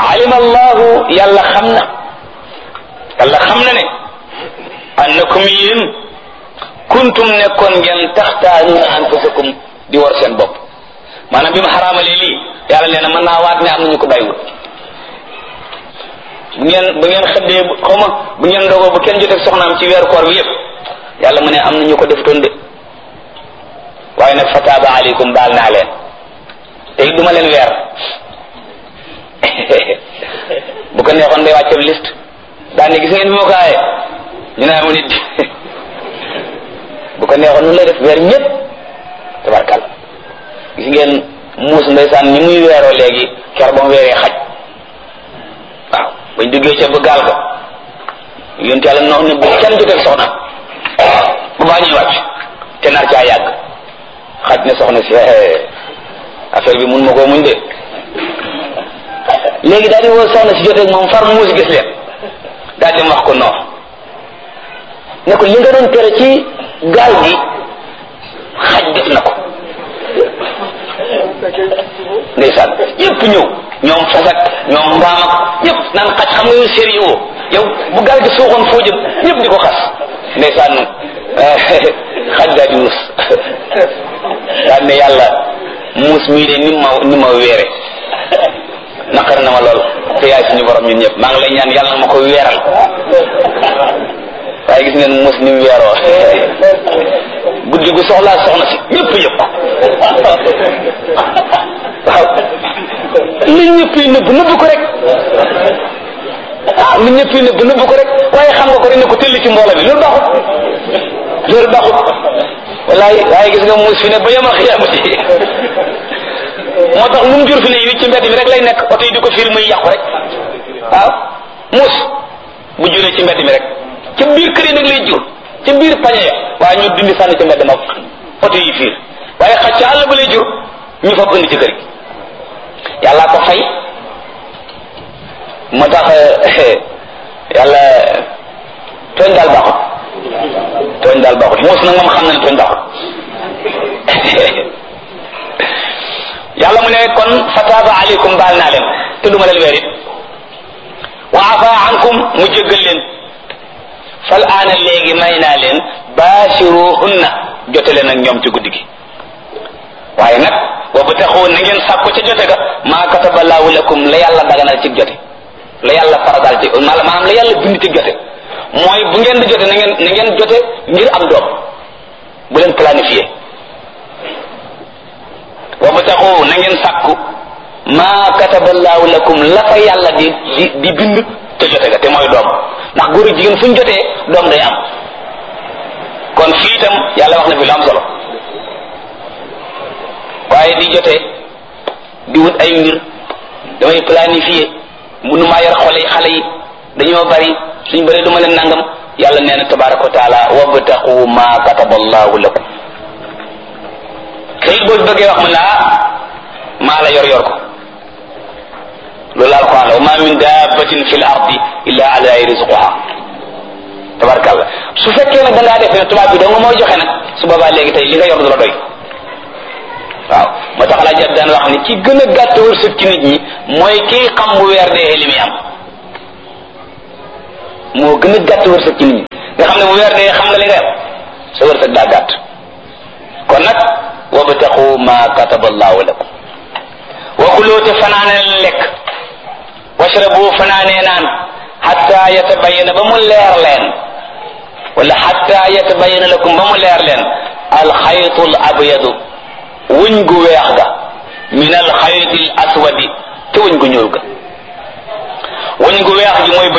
alima allahu yàlla xam na yàlla xam na ne annakum yéen kuntum nekkoon ngeen taxtaanuuna anfusakum di war seen bopp maanaam bi ma xaraamalee lii yàlla nee na mën naa waat ne am nañu ko bàyyiwut bu ngeen bu ngeen xëddee xaw ma bu ngeen ndogoo bu kenn jotee soxnaam ci weeru koor bi yëpp yàlla mu ne am na ñu ko defutoon de waaye nag fataaba aleykum baal naa leen te it duma leen weer bu ko neexoon day wàcce liste daan ne gis ngeen bi ma ko aaye ñu ne amu nit bu ko neexoon nu lay def weer ñëpp tabarkal gis ngeen muus ndeysaan ñi muy weeroo léegi ker ba mu weeree xaj waaw bañ duggee ca ba gaal ga yonte yàlla noonu ne bu kenn jotee soxna bu baa ñuy wàcc te nar caa yàgg xaj ne soxna si affaire bi mun ma koo muñ de léegi daal di woo soxna si jotee moom far muus gis leen daal di wax ko non ne ko li nga doon tere ci gaal gi xaj def na ko ndeysaan ñëpp ñëw ñoom fasak ñoom mbaam ak ñëpp naan xaj xam nga yow sérieux yow bu gaal gi suuxoon foo jëm ñëpp di ko xas ndeysaan xaj daal di muus daal ne yàlla muus mii de ni ma ni ma weere naqar na ma lool te yaay suñu borom ñun ñëpp maa ngi lay ñaan yàlla na ma ko weeral waaye gis ngeen muus ni mu weeroo guddi gu soxlaa soxna si ñëpp yëpp waaw li ñëpp yi nëbb nëbb ko rek ah li ñëpp yi nëbb nëbb ko rek waaye xam nga ko rek ne ko tëll ci mbooloo bi loolu baaxut loolu baaxut wallaay waaye gis nga muus fi ne ba yemal xiyaamati moo tax lu mu jur fi ne yi ci mbedd mi rek lay nekk oto yi di ko fiir muy yàqu rek waaw muus bu juree ci mbedd mi rek ca biir kër yi nag lay jur ca biir pañe ya waaye ñu dindi sànni ca mbedd ma oto yi fiir waaye xaj ca àll ba lay jur ñu fab indi ci kër gi yàlla ko fay moo tax yàlla tooñ daal baaxut tooñ daal baaxut muus nag moom xam na ne tooñ baaxut yàlla mu ne kon fataaba aleykum baal naa leen te duma leen weer it wa afa ankum mu jéggal leen fal aana léegi may naa leen baashiruhunna jote leen ak ñoom ci guddi gi waaye nag wa bataxu na ngeen sàkku ca jote ga maa kataba laahu lakum la yàlla daganal ci jote la yàlla faradal ci maanaam la yàlla bind ci jote mooy bu ngeen di jote na ngeen na ngeen jote ngir am doom bu leen planifié wa bataxu na ngeen sàkku maa kataba laahu lakum la fa yàlla di di di bind ca jote ga te mooy doom ndax góor ak jigéen fu ñu jotee doom day am kon fii itam yàlla wax na fi lu am solo waaye di jotee di wut ay mbir damay planifier munu maa yor xole xale yi dañoo bari suñ bëree duma leen nangam yàlla nee na tabaraka wa taala wabtaqu ma kataba allahu lakum kayit boo bëggee wax mu ne ah maa la yor yor ko loolu alquran la wa ma min dabbatin fi l ardi illa ala rizquha tabarakallah su fekkee nag da ngaa def ne tubaab bi dong mooy joxe nag su boobaa léegi tey li nga yor du la doy waaw moo tax laa jab daan wax ni ki gën a gàtt wërsëg ci nit ñi mooy kii xam bu weer dee li muy am moo gën a gàtt wërsëg ci nit ñi nga xam ne bu weer dee xam nga li nga am sa wërsëg daa gàtt kon nag wabtaqu ma kataba allahu lakum wa kuloo te fanaane lekk washrabu fanaanee naan xatta yatabayana ba mu leer leen wala xatta yatabayana lakum ba mu leer leen alxaytul abyadu wuñ gu weex ga min alxaytil aswadi te wuñ gu ñuul ga wuñ gu weex gi mooy